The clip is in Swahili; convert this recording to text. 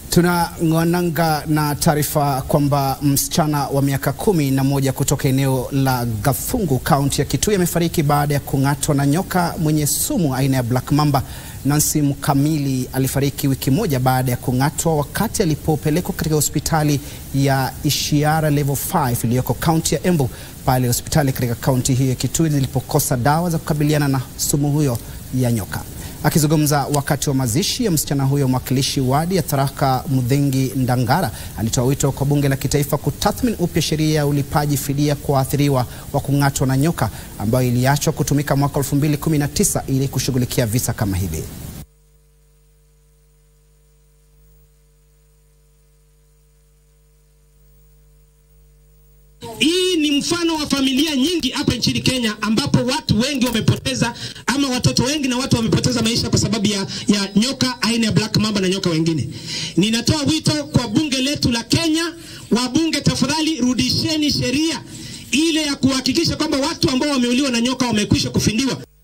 Tunang'ananga na taarifa kwamba msichana wa miaka kumi na moja kutoka eneo la Gathungu kaunti ya Kitui amefariki baada ya kung'atwa na nyoka mwenye sumu aina ya Black Mamba. Nancy Mkamili alifariki wiki moja baada ya kung'atwa wakati alipopelekwa katika hospitali ya Ishiara Level 5 iliyoko kaunti ya Embu pale hospitali katika kaunti hiyo ya Kitui zilipokosa dawa za kukabiliana na sumu huyo ya nyoka. Akizungumza wakati wa mazishi ya msichana huyo, mwakilishi wadi ya Tharaka Mudhengi Ndangara alitoa wito kwa bunge la kitaifa kutathmini upya sheria ya ulipaji fidia kwa waathiriwa wa kung'atwa na nyoka ambayo iliachwa kutumika mwaka 2019 ili kushughulikia visa kama hivi. Hii ni mfano wa familia nyingi hapa nchini Kenya ambapo watu wengi wamepoteza ama watoto wengi na watu wamepoteza maisha kwa sababu ya, ya nyoka aina ya Black Mamba na nyoka wengine. Ninatoa wito kwa bunge letu la Kenya, wabunge tafadhali rudisheni sheria ile ya kuhakikisha kwamba watu ambao wameuliwa na nyoka wamekwisha kufindiwa.